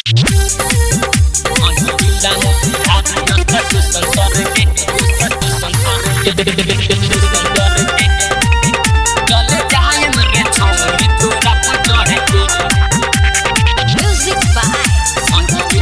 Music by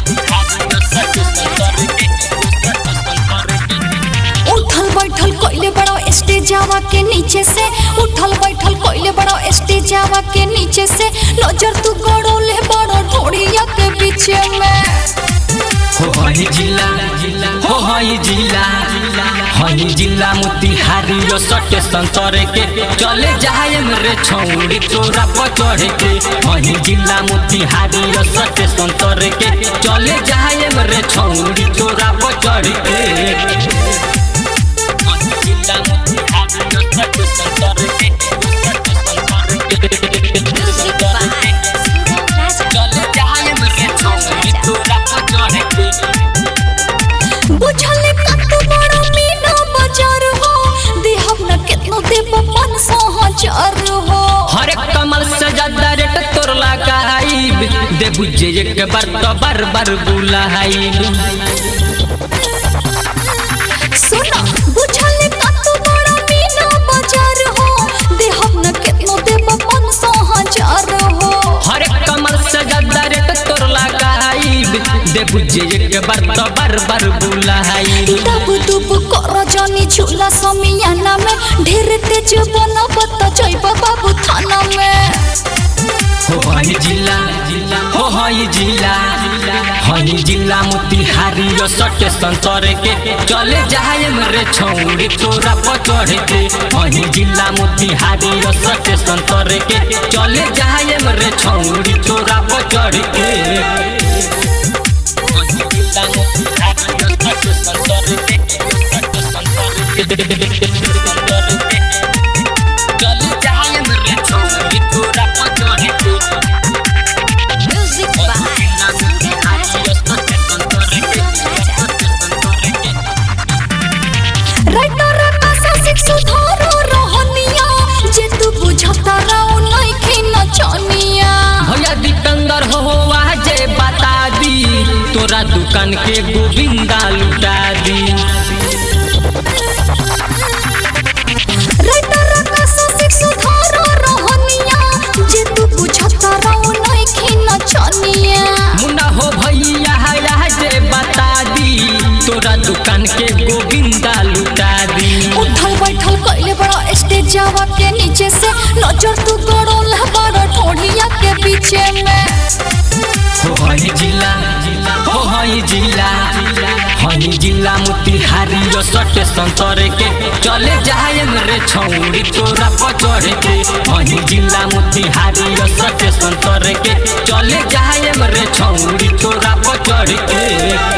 उठल बैठल कोइले बड़ो स्टेजावा के नीचे से उठल बैठल कोइले बड़ो स्टेजावा के नीचे से नजर तू गड़ो ले बड़ो ढोड़िया के पीछे में हो हई जिला हो हई जिला हई जिला मोतिहारी यो सटे संतरे के चले जाए रे छौड़ी तोरा पर चढ़े के हई जिला मोतिहारी यो सटे संतरे के चले जाए रे छौड़ी तोरा पर चढ़े के हई जिला मोतिहारी यो सटे संतरे के Music by चले जाए रे छौड़ी तोरा पर चढ़े के बुझल कत बड़ो मीना बाजार हो देहब न केतनो देब मन सौ हजार हो हर एक कमल से ज्यादा रेट तोर लगाइब दे बुझे एक बार तो बार बार बुलाइब सुना बुझल कत बड़ो मीना बाजार हो देहब न केतनो देब मन सौ हजार हो हर एक कमल से ज्यादा रेट तोर लगाइब दे बुझे एक बार तो बार बार बुलाइब दब दुब कर जानी झूला समियाना में ढेर तेज बनब त जइब बाबू थाना में हो हई जिला हो हई जिला हई जिला मोतिहारी यो सटे संतरे के चले जाए रे छौड़ी तोरा पर चढ़े के हई जिला मोतिहारी यो सटे संतरे के चले जाए रे छौड़ी तोरा पर चढ़े के हई जिला मोतिहारी यो सटे संतरे के सटे संतरे के संतरे के चले जाए रे छौड़ी तोरा पर चढ़े के Music by राइटर आशा सिख सुधारो रहनिया जे तू बुझता रहो नइखे नचनिया भैया दीपेंद्र हो आज बता दी तोरा दुकान के गोविंदा लुटा दी राइटर आशा सिख सुधारो रहनिया जे तू बुझता रहो नइखे नचनिया मुन्ना हो भैया आज बता दी तोरा दुकान के गोविंदा लुटा दी उठल बैठल कइले बड़ा स्टेज जावा के नीचे से नजर तू गड़ो ला बड़ा ठोड़िया के पीछे में हो हई जिला हो हई जिला हई जिला मोतिहारी यो सटे संतरे के चले जाए रे छौड़ी तोरा पर चढ़े के हई जिला मोतिहारी यो सटे संतरे के चले जाए रे छौड़ी तोरा पर चढ़े के